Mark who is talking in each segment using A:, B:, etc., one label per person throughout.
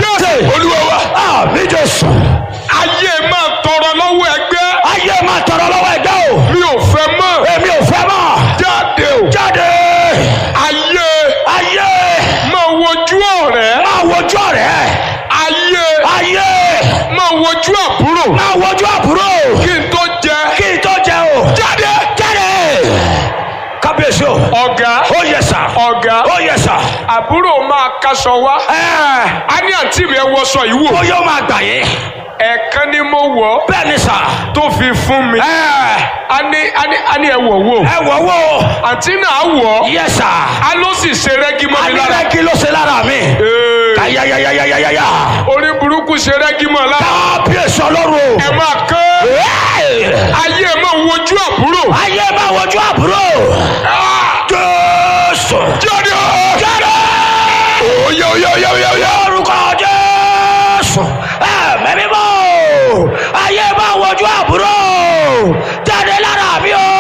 A: jésù olúwa wa
B: àmì jésù.
A: ayé máa tọrọ lọ́wọ́ ẹgbẹ́
B: ayé máa tọrọ lọ́wọ́ ẹgbẹ́ o.
A: mi ò fẹ́ mọ́
B: èmi ò fẹ́ mọ̀.
A: jáde o
B: jáde.
A: ayé
B: ayé
A: máa wojú ọ̀rẹ́
B: máa wojú ọ̀rẹ́.
A: ayé
B: ayé
A: máa wojú àbúrò
B: máa wojú àbúrò.
A: kí n tó jẹ
B: kí n tó jẹ o.
A: jáde
B: jáde. kábíyèsí o.
A: ọ̀gá
B: ó yẹ sà.
A: ọ̀gá
B: ó yẹ sà.
A: àbúrò máa kaṣọ wá
B: ẹ
A: a ní àǹtí mi ẹ wọṣọ yìí wò
B: ó yóò máa gbà yín.
A: ẹ̀ẹ̀kan ni mo wọ̀ ọ́
B: bẹ́ẹ̀ ni sà.
A: tó fi fún mi
B: ẹ
A: a ní a ní a ní ẹ wọ̀ wò
B: ẹ wọ̀ wò.
A: àǹtí náà wọ̀ ọ́
B: yẹ sà.
A: a ló sì ṣe rẹ́gí mọ́ mi lára
B: alẹ́ kí ló ṣe lára mi.
A: Ee,
B: ayayayayayaya.
A: orí burúkú ṣe rẹ́gí mọ́ lára
B: kábíyèsí ọlọ́run
A: ẹ máa kán
B: o.
A: ayé ẹ máa wojú àbúrò
B: ayé máa wojú àbúrò. jésù.
A: jáde
B: jáde.
A: oyè oyè oyè oyè oyè
B: orúkọ jésù. ẹ̀mí mímọ́. ayé máa wojú àbúrò. jáde lára mi o.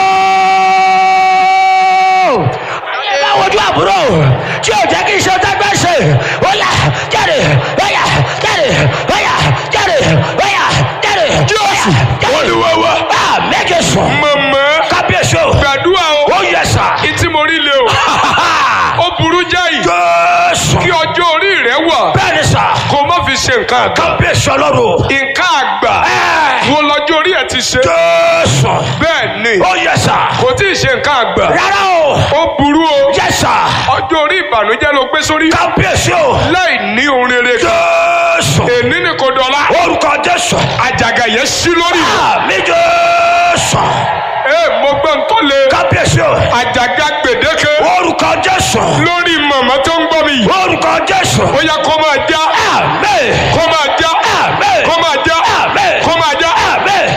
B: ayé máa wojú àbúrò. tí o jẹ́ kí n ṣe tẹ́gbẹ́ ṣe. ó yá jáde. ó yá jáde. ó yá jáde. ó yá jáde.
A: Jésù, Olúwa wa.
B: àmì jésù.
A: mọ̀mọ́
B: kábíyèsí o.
A: gbàdúrà o
B: ó yẹ sà.
A: ìtí mo rí le o ó burú jáì
B: jésù.
A: kí ọjọ́ orí rẹ wà
B: bẹ́ẹ̀ ni sà.
A: kó má fi ṣe nǹkan àgbà
B: kábíyèsí ọlọ́run.
A: nǹkan àgbà
B: Ẹ́.
A: wo lọ́jọ́ orí ẹ̀ ti ṣe
B: jésù.
A: bẹ́ẹ̀ ni
B: ó yẹ sà.
A: kò tí ì ṣe nǹkan àgbà
B: rárá o.
A: ó burú o
B: yẹ sà.
A: ọjọ́ orí ìbànújẹ́ ló gbé sórí
B: kábíyèsí o.
A: láì ní ohun rere kan
B: jésù.
A: èní ni kò dọ̀la
B: orúkọ jésù.
A: àjàgà yẹn sí lórí
B: àmì jésù.
A: ẹ mo gbọ́ ń tó le
B: kábíyèsí o.
A: àjàgà gbèdéke
B: orúkọ jésù.
A: lórí màmá tó ń gbọ́ mi yìí
B: orúkọ jésù.
A: ó yá kó máa já
B: àmì.
A: kó máa já